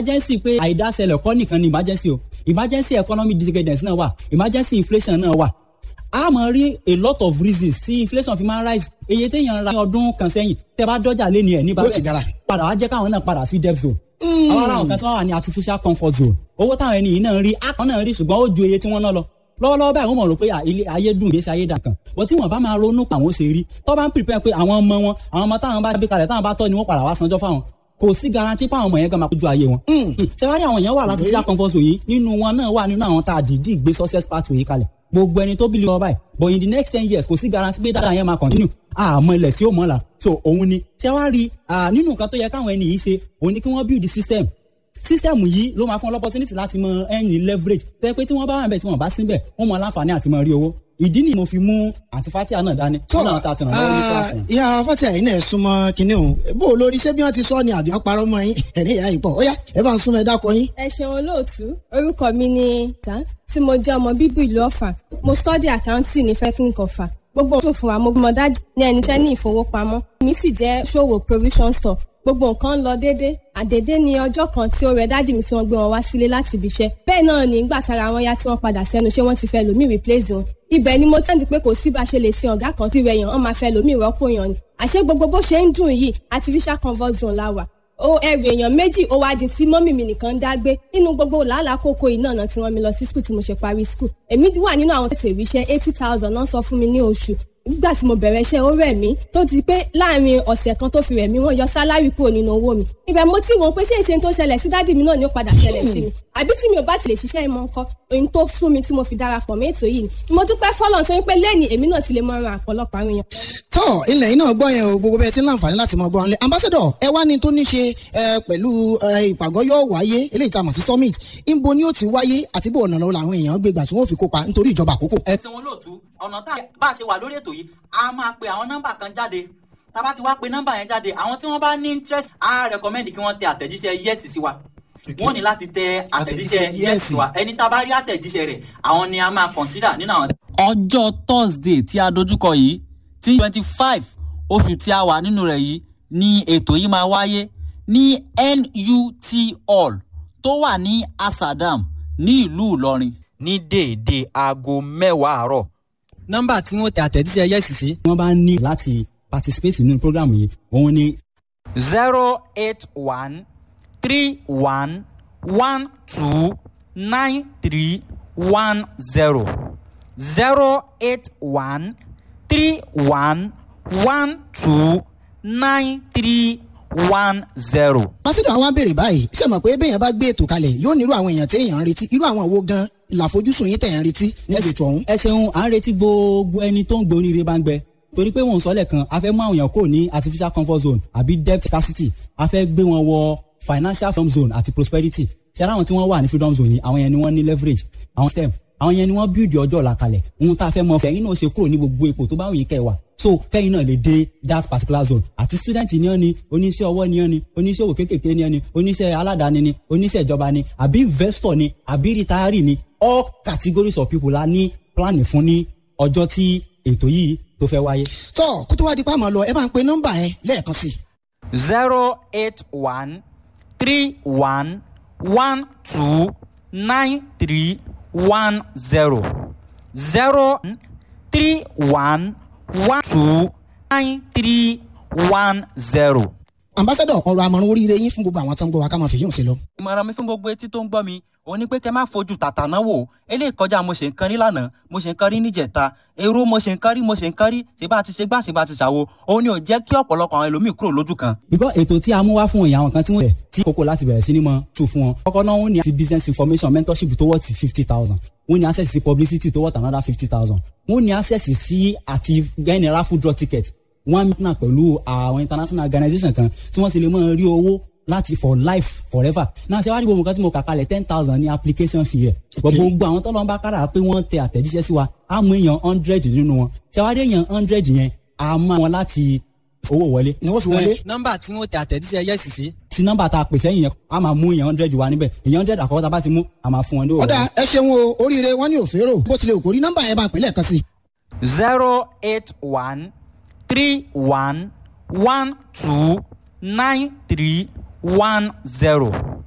emergency pé àìdáṣẹlẹ̀ kọ́ nìkan ni emergency o emergency economic decadence náà wà emergency inflation náà wà a máa rí a lot of reasons tí inflation fi máa rise iye téèyàn ra ní ọdún kan sẹ́yìn tẹ́ bá dọ́jà lé ní ẹ̀ ní Yóò ti gara. padà wá jẹ́ káwọn náà padà sí debt zone àwọn ará nǹkan tí wọ́n wà ní artificial comfort zone owó táwọn ẹni yìí náà rí akọ náà rí ṣùgbọ́n ó ju iye tí wọ́n ná lọ lọ́wọ́lọ́wọ́ báyìí wọ́n mọ̀ rò pé à, ilé ayé dùn ìgbésí ayé dàn kan wọ́n tí wọ́n bá máa ronú pa àwọn ṣe rí tó bá ń prepare pé àwọn ọmọ wọn àwọn ọmọ táwọn bá gbé kalẹ̀ táwọn bá tọ́ ni wọ́n padà wá sanjọ́ fáwọn kò sí garanti pé àwọn ọmọ yẹn gan máa kójú ayé wọn. ṣé wàá rí àwọn èèyàn wà láti fi comfort zone yìí nínú wọn náà wà nínú àwọn tá a dìídì gbé success pathway yìí kalẹ̀ gbogbo ẹni tó bí lọ báyìí but in the next ten years kò sí garanti pé dáadáa yẹn máa continue àmọ́ ilẹ̀ tí ó mọ̀ la so òun ni ṣé wàá rí ah, nínú nǹkan tó yẹ káwọn ẹni yìí ṣe òun ni kí wọ́n build the system system yìí ló máa fún ọ opportunity láti mọ ẹ̀yìn leverage tẹ́ pé tí wọ́n bá wà níbẹ̀ tí wọ́n bá síbẹ̀ wọ́n mọ aláǹfààní àti mọ rí owó ìdí ni mo fi mú àti fatia náà dání tó nínú àwọn tá a ti ràn lọ́wọ́ ní kíláàsì. ìyá fatia yìí náà súnmọ́ kinní òun bó o lórí ṣé bí wọ́n ti sọ ni àbí wọ́n parọ́ mọ́ yín ẹ̀rín ìyá yìí pọ̀ ó yá ẹ bá ń súnmọ́ ẹ dákọ yín. ẹ ṣeun olóòtú orúkọ mi ni ta tí mo jẹ́ ọmọ bíbí ìlú ọ̀fà mo study accounting ní technical ọ̀fà gbogbo ohun tó fún wa mo mọ dájú ní ẹni iṣẹ́ ní ìfowópamọ́ mi sì jẹ́ ṣòwò provision store gbogbo nǹkan ń lọ déédé àdédé ni ọjọ́ kan tí ó rẹ dádì mi tí wọ́n gbé wọn wá sílé láti ibi iṣẹ́ bẹ́ẹ̀ náà ní ìgbà tára wọn yá tí wọ́n padà sẹ́nu ṣé wọ́n ti fẹ́ lòmíì replace wọn ibẹ̀ ni mo tẹ́ǹdì pé kò sí bá ṣe lè sin ọ̀gá kan tí rẹ̀ yàn wọ́n máa fẹ́ lòmíì rọ́pò yàn ni àṣé gbogbo bó ṣe ń dùn yìí artificial comfort zone la wà ó ẹrù èèyàn méjì ó wá di tí mọ́mì mi nìkan ń dá gbé nínú gbogbo làálàá kókó yìí náà tí wọ́n mi lọ sí skul tí mo ṣe parí skul èmi wà nínú àwọn tètè ríṣẹ́ eighty thousand náà sọ fún mi ní oṣù nígbà tí mo bẹ̀rẹ̀ iṣẹ́ ó rẹ̀ mí tó ti pé láàrin ọ̀sẹ̀ kan tó fi rẹ̀ mí wọ́n yọ sálárì kúrò nínú owó mi ibẹ̀ mo ti wọ́n pé ṣé ìṣe tó ṣẹlẹ̀ sí dádì mi náà ni ó padà ṣẹlẹ̀ sí mi àbí tí mi ò bá ti lè ṣiṣẹ́ ìmọ̀ nǹkan ohun tó fún mi tí mo fi darapọ̀ mọ́ ètò yìí ni mo dúpẹ́ fọ́lọ́n tó ń pé lẹ́ni èmi náà ti lè mọ ran àpọ̀lọpọ̀ àwọn èèyàn tọ́ ilẹ̀ yìí náà gbọ́ yẹn o gbogbo bẹ́ẹ̀ ti ń láǹfààní láti mọ gbọ́ ọ́nlẹ̀ ambassador ẹ wá ní tó ní ṣe ẹ, pẹ̀lú ẹ, ìpàgọ́ yóò wáyé eléyìí tá a mọ̀ sí summit níbo ni ó ti wáyé àti bó ọ̀nà lọ́wọ́ làwọn èèyàn gbé gbà tí wọ́n fi kópa nítorí ìjọba àkókò. ẹ̀sìn wọn lóòtú ọ̀nà tá a bá a ṣe wà lórí ètò yìí a máa pe àwọn nọ́mbà kan jáde tá a bá ti wá pe nọ́mbà yẹn jáde àwọn tí wọ́n bá ní interest a recommend kí wọ́n tẹ àtẹ̀jíṣẹ́ yes sí wa wọ́n ní láti tẹ àtẹ̀jíṣẹ́ Àtẹ̀jíṣẹ́ yes yes. sí wa ẹni tá a bá rí àtẹ̀jíṣẹ́ rẹ̀ àwọn ni a máa consider nínú àwọn. ọjọ́ thursday tí a dojúkọ yìí tí twenty five oṣù tí a wà nínú rẹ̀ yìí ni ètò yìí máa wáyé ní nut hall tó wà ní asadam ní ìlú ìlọrin. ní déédéé aago mẹ́wàá àárọ̀ nọ́mbà tí wọ́n tẹ àtẹ̀jíṣẹ́ yes sí. wọ́n bá ní láti participate nínú program yìí òun ni zero eight one three one one two nine three one zero zero eight one three one one two nine three one zero. ambassador àwọn abèrè báyìí ṣe mọ̀ pé bẹ́ẹ̀ bá gbé ètò kalẹ̀ yóò nírú àwọn èèyàn tí èèyàn ń retí irú àwọn wo gan làfojúsùn yín tẹ̀ ń retí níbi ètò ọ̀hún. ẹ ṣeun à ń retí gbogbo ẹni tó ń gbé oríire bá ń gbẹ torí pé wọn ò sọ lẹ́ẹ̀kan a fẹ́ mú àwọn èèyàn kò ní artificial comfort zone àbí debt scarcity a fẹ́ gbé wọn wọ financial freedom zone àti prosperity ṣe ara àwọn tí wọ́n wà ní freedom zone yìí àwọn yẹn ni wọ́n ní leverage àwọn stem àwọn yẹn ni wọ́n build ọjọ́ ọ̀la kalẹ̀ ohun tá a fẹ́ mọ fẹ́yìn náà ṣe kúrò ní gbogbo ipò tó bá wù yín kẹ́ ẹ wà so kẹ́yìn náà lè dé that particular zone àti student ni ọ́ ni oníṣẹ́ ọwọ́ ni ọ́ ni oníṣẹ́ òwò kéékèèké ni ọ́ ni oníṣẹ́ aládàáni ni oníṣẹ́ ìjọba ni àbí investor ni àbí retiree ni all categories of people la ní plan fún ní ọjọ́ tí ètò yìí tó fẹ́ wáyé. tọ́ kó tó wá di pa àmọ́ lọ ẹ bá ń pe nọ́mbà yẹn lẹ́ẹ̀kan sí i. zero eight one three one one two nine three one zero zero three one one two nine three one zero. ambassador ọ̀rọ̀ àmọ̀ràn oríire yín fún gbogbo àwọn tó ń gbọ́ wa ká máa fi yóò ṣe lọ. ìmọ̀ràn mi fún gbogbo etí tó ń gbọ́ mi òun ni pé kẹ́ má fojú tàtà náà wò eléyìí kọjá mo ṣe ń kan rí lánàá mo ṣe ń kan rí níjẹta èrò mo ṣe ń kan rí mo ṣe ń kan rí ṣe bá ti ṣe gbà ṣe bá ti ṣàwo òun ni ò jẹ́ kí ọ̀pọ̀lọpọ̀ àwọn ẹlòmíì kúrò lójú kan. because ètò tí a mú wá fún ìyá àwọn kan tí wọ́n rẹ̀ tí kókó láti bẹ̀rẹ̀ sí ni mọ́ tù fún wọn. kọ́kọ́ náà wọ́n ní àti business information mentorship tó worth fifty thousand wọ́n ní access sí publicity tó worth another fifty thousand wọ́n ní access sí àti general food draw ticket wọ́n á náà pẹ̀lú àwọn international organisation kan tí wọ́n sì lè máa rí owó láti for life forever náà ṣe wá rí gbogbo nǹkan tí mo kà kalẹ̀ ten thousand ní application fee rẹ̀ gbogbo àwọn tọ́lọ́ bá kára pé wọ́n tẹ àtẹ̀jíṣẹ́ sí wa á mú èèyàn hundred nínú wọn ṣe wá rí èèyàn hundred yẹn á mú wọn láti owó wọlé. ni wọ́n fi wọlé. nọ́mbà tí wọ́n tẹ àtẹ̀jíṣẹ́ yẹ́sì sí. sí nọ́mbà tá a pèsè yẹn a máa mú èèyàn hundred wa níbẹ̀ èèyàn hundred àkọ́kọ́ tá a bá ti mú a máa fún wọn ní òwò. ọ̀dà ẹ ṣeun o oríire wọn ní òférò bó tilẹ̀ òkò rí nọ́mbà yẹn bá ń pè lẹ́ẹ̀kan sí i. zero eight one three one one two nine three one zero